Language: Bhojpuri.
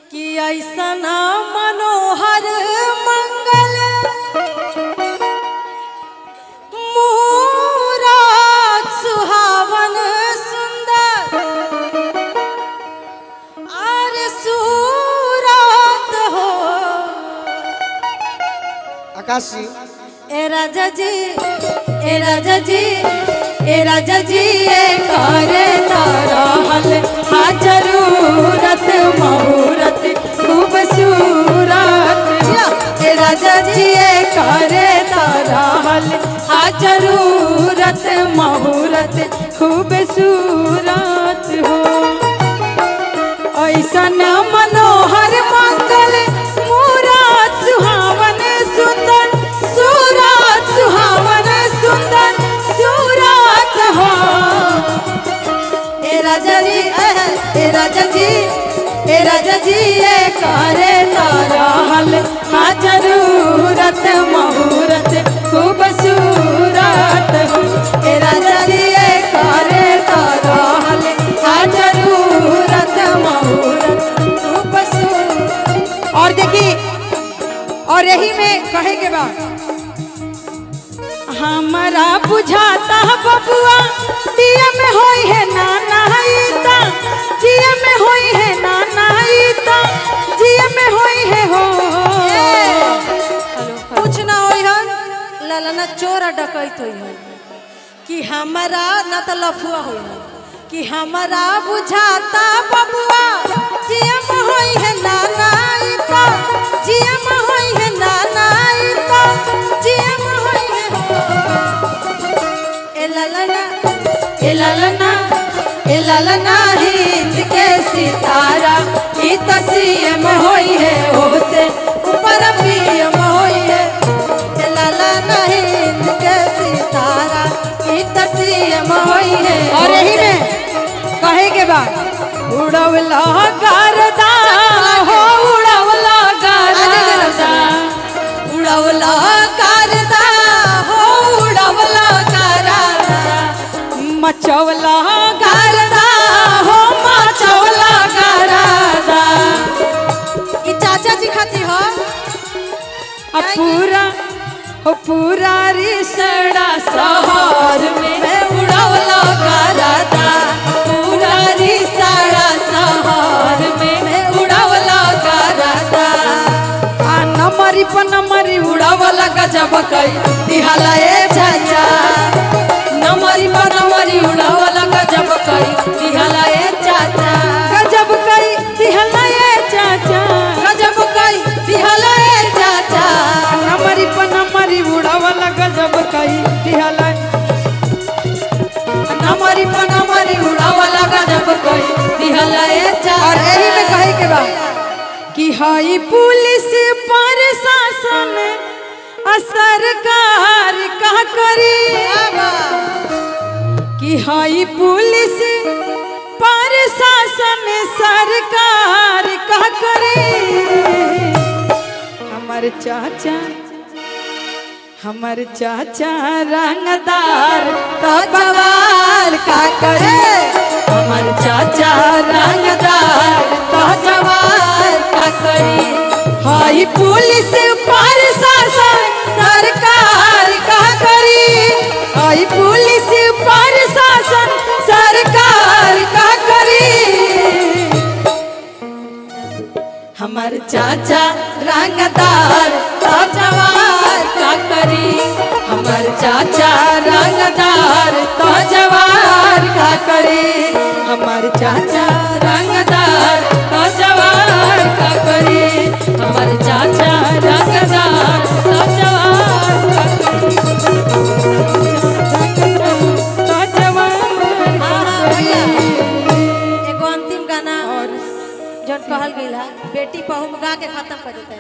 कि ऐसन मनोहर मंगल मूरत सुहावन सुंदर और सूरत हो आकाश जी ए राजा जी ए राजा जी ए राजा जी ए करे तरहल हा जरूरत मुहूर्त खूबसूरत ए राजा जी ए करे तरहल हा जरूरत मुहूर्त खूबसूरत हो ऐसन मनोहर मंगल मूरत सुहावन सुंदर सूरत सुहावन सुंदर सूरत हो ए राजा जी ए ए राजा जी ए राजा जी ए करे तरहल हा जरूरत मुहूर्त खूबसूरत हो ए राजा जी ए करे तरहल हा जरूरत मुहूर्त खूबसूरत और देखिए और यही में कहे के बाद हमारा बुझाता है बबुआ दिया में होई है नाना ईता जिया में होई है नाना ईता जिया में होई है हो कुछ ना होई है ललना चोर आ डकैत होई है कि हमारा ना तो लफुआ होई है कि हमारा बुझाता बबुआ जिया में होई है नाना ईता जिया में होई है नाना ईता जिया में होई है ए ललना ए ललना ए ललना हिंद के सितारा ई तसीम होई है ओसे ऊपर पीएम होई है ए ललना हिंद के सितारा ई तसीम होई है और यही में कहे के बाद उड़वला गारदा हो उड़वला गारदा उड़वला गारदा हो उड़वला गारदा मचवला गारदा हो मचवला गारदा ई चाचा जी खाती हो अब पूरा हो पूरा रिसड़ा शहर में उड़वला गारदा पूरा रिसड़ा शहर में उड़वला गारदा आ नमरी प नमरी उड़वला गजब कई दिहाला ए चाचा नमरी प नमरी उड़वला गजब कई दिहाला ए चाचा गजब कई दिहाला ए चाचा गजब कई दिहाला ए चाचा नमरी प नमरी उड़ावला गजब कई दिहाला नमरी प नमरी उड़वला गजब कई दिहाला ए चाचा और यही में कहे के बाद कि हाई पुलिस पर शासन आ सरकार का करी कि हाई पुलिस पर शासन सरकार का करी हमर चाचा हमर चाचा रंगदार तो जवार का करे हमर चाचा रंगदार तो जवार का करी हाई पुलिस पर शासन सरकार का करी हाई पुलिस पर शासन सरकार का करी हमर चाचा रंगदार तो जवार का करी हमर चाचा रंगदार तो जवार का करी हमर चाचा रंगदार तो जवार का करी हमर चाचा रंगदार तो जवार का करी तो जवार का करी एगो अंतिम गाना और जन कहल गई बेटी पहुम गा के खत्म कर देते